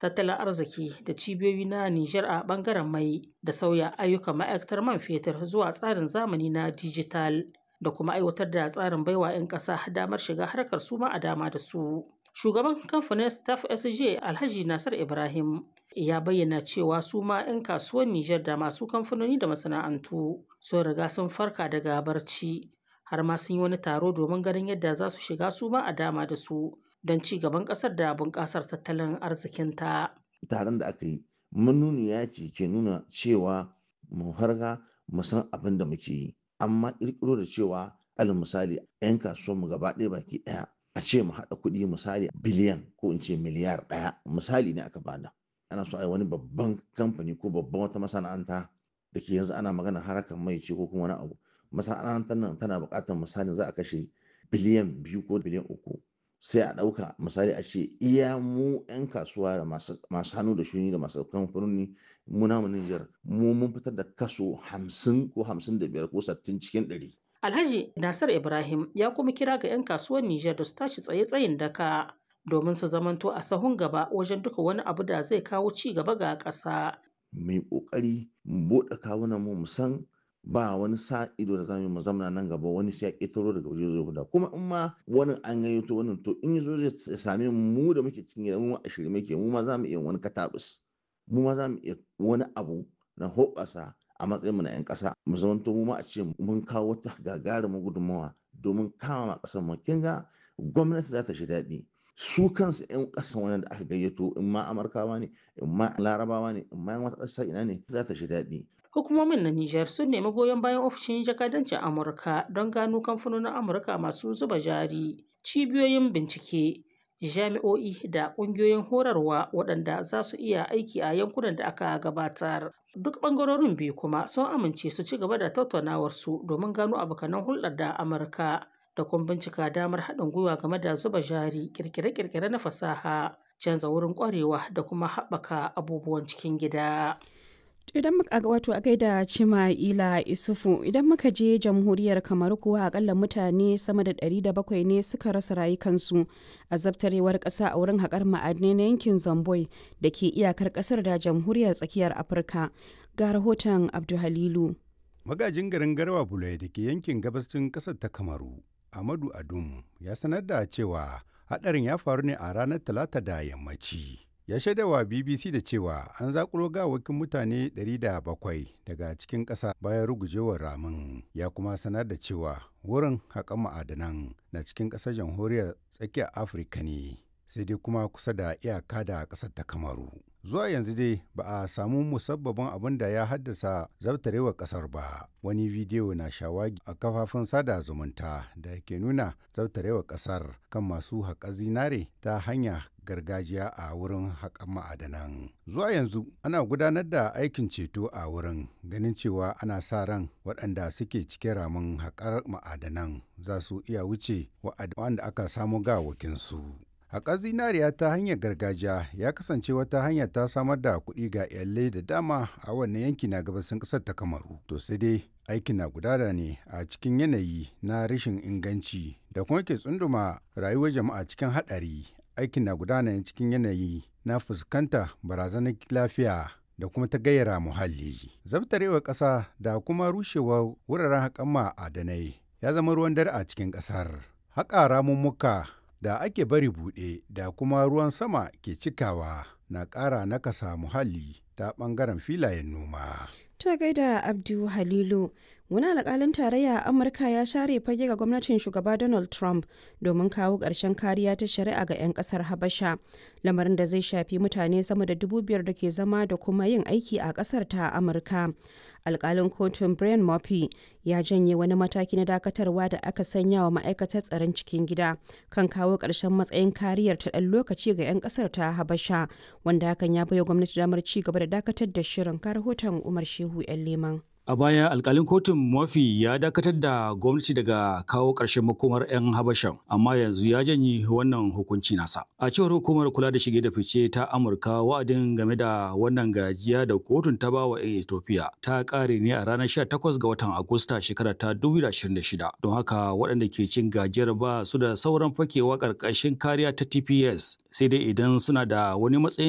tattalin arziki da cibiyoyi na Nijar a ɓangaren mai da sauya ayyukan ma'aikatar man fetur zuwa tsarin zamani na dijital da kuma aiwatar da tsarin baiwa 'yan ƙasa damar shiga harkar suma a dama da su. Shugaban kamfanin Staff SJ Alhaji Nasir Ibrahim ya bayyana cewa su ma 'yan kasuwar Nijar da masu kamfanoni da masana'antu sun riga sun farka daga barci har ma sun yi wani taro domin ganin yadda za su shiga su ma a dama da su don ci gaban ƙasar da bunƙasar tattalin arzikinta. Taron da aka yi manuniya ce ke nuna cewa mu farga mu san abin da muke yi amma ƙirƙiro da cewa alal misali 'yan kasuwanmu gaba ɗaya baki ɗaya a ce mu haɗa kuɗi misali biliyan ko in ce miliyar ɗaya misali ne aka bada ana so a yi wani babban kamfani ko babban wata masana'anta da ke yanzu ana magana harakan mai ce ko kuma wani abu masana'antar nan tana buƙatar misali za a kashe biliyan biyu ko biliyan uku sai a ɗauka misali a ce iya mu 'yan kasuwa da masu hannu da shuni da masu kamfanoni mu namu Nijar mu mun fitar da kaso hamsin ko hamsin da biyar ko sittin cikin ɗari. Alhaji Nasir Ibrahim ya kuma kira ga 'yan kasuwar Nijar da su tashi tsaye tsayin daka domin su zamanto a sahun gaba wajen duka wani abu da zai kawo ci gaba ga ƙasa. Mai ƙoƙari mu buɗe kawunan mu mu san ba wani sa ido da zamu mu zamana nan gaba wani sai ya ƙetaro daga waje zai guda kuma in ma wani an gayyato wannan to in yazo zai same mu da muke cikin gida mu a shirye muke mu ma za mu iya wani katabus mu ma za mu iya wani abu na hoɓasa a matsayin mu na 'yan ƙasa mu zamanto mu ma a ce mun kawo wata gagarumin gudunmawa domin kama ƙasar mu kin ga gwamnati za ta shi daɗi su kansu 'yan ƙasan wani da aka gayyato in ma amurkawa ne in ma larabawa ne in ma wata ƙasa ina ne za ta shi daɗi Hukumomin na Nijar sun nemi goyon bayan ofishin jakadancin Amurka don gano kamfanonin Amurka masu zuba jari, cibiyoyin bincike, jami'o'i da ƙungiyoyin horarwa waɗanda za su iya aiki a yankunan da aka gabatar. Duk ɓangarorin biyu kuma sun amince su ci gaba da tattaunawarsu domin gano abokanan hulɗar da Amurka da kuma bincika damar haɗin gwiwa game da zuba jari, ƙirƙire-ƙirƙire na fasaha, canza wurin ƙwarewa da kuma haɓaka abubuwan cikin gida. idan muka wato a gaida cima'ila isufu idan muka je jamhuriyar kamar kuwa akalla mutane sama da 700 ne suka rasa rayukansu a zabtarewar ƙasa a wurin haƙar ma'adinai na yankin zamboi da ke iyakar ƙasar da jamhuriyar tsakiyar afirka ga rahoton abduhalilu magajin garin garwa bulai da ke yankin gabashin ƙasar ta kamaru amadu adum ya sanar da cewa haɗarin ya faru ne a ranar talata da yammaci ya shaidawa bbc da cewa an zakulo gawakin mutane 700 daga cikin ƙasa bayan rugujewar ramin ya kuma sanar da cewa wurin haƙan ma'adanan na cikin ƙasar jamhuriyar tsakiyar afirka ne sai dai kuma kusa da iyaka da ƙasar ta kamaru zuwa yanzu dai ba a samu musabbabin abin da ya haddasa zabtarewar ƙasar ba wani bidiyo na shawagi a kafafun sada zumunta da ke nuna zabtarewar ƙasar kan masu haƙa zinare ta hanya gargajiya a wurin haƙan ma'adanan. Zuwa yanzu ana gudanar da aikin ceto a wurin ganin cewa ana sa ran waɗanda suke cikin ramin haƙar ma'adanan za su iya wuce waɗanda aka samu gawakinsu. Haƙar zinariya ta hanyar gargajiya ya kasance wata hanya ta samar da kuɗi ga iyalai da dama a wannan yanki na gabasin ƙasar ta Kamaru. To sai dai aikin na gudana ne a cikin yanayi na rashin inganci da kuma ke tsunduma rayuwar jama'a cikin haɗari aikin na gudana cikin yanayi na fuskanta barazanar lafiya da kuma ta gayyara muhalli. Zabtarewar ƙasa da kuma rushewar wuraren haƙan ma'adanai ya zama ruwan dare a cikin ƙasar. Haƙa ramummuka da ake bari buɗe da kuma ruwan sama ke cikawa na ƙara nakasa muhalli ta ɓangaren filayen noma. Ta gaida Abdu Halilu, wani alƙalin tarayya a Amurka ya share fage ga gwamnatin shugaba Donald Trump domin kawo ƙarshen kariya ta shari'a ga 'yan ƙasar Habasha, lamarin da zai shafi mutane sama da dubu biyar da ke zama da kuma yin aiki a ƙasar ta Amurka. Alƙalin kotun Brian Murphy ya janye wani mataki na dakatarwa da aka sanya wa ma'aikatar tsaron cikin gida kan kawo ƙarshen matsayin kariyar ta ɗan lokaci ga 'yan ƙasar ta Habasha, wanda hakan ya baiwa gwamnati damar ci gaba da dakatar da shirin ka rahoton Umar Shehu 'yan Leman. A baya alkalin kotun Murphy ya dakatar da gwamnati daga kawo ƙarshen makomar 'yan Habashan, amma yanzu ya janye wannan hukunci nasa. A cewar hukumar kula da shige da fice ta Amurka wa'adin game da wannan gajiya da kotun ta bawa 'yan Ethiopia ta ƙare ne a ranar 18 ga watan Agusta shekarar ta 2026. Don haka waɗanda ke cin gajiyar ba su da sauran fakewa ƙarƙashin kariya ta TPS sai dai idan suna da wani matsayin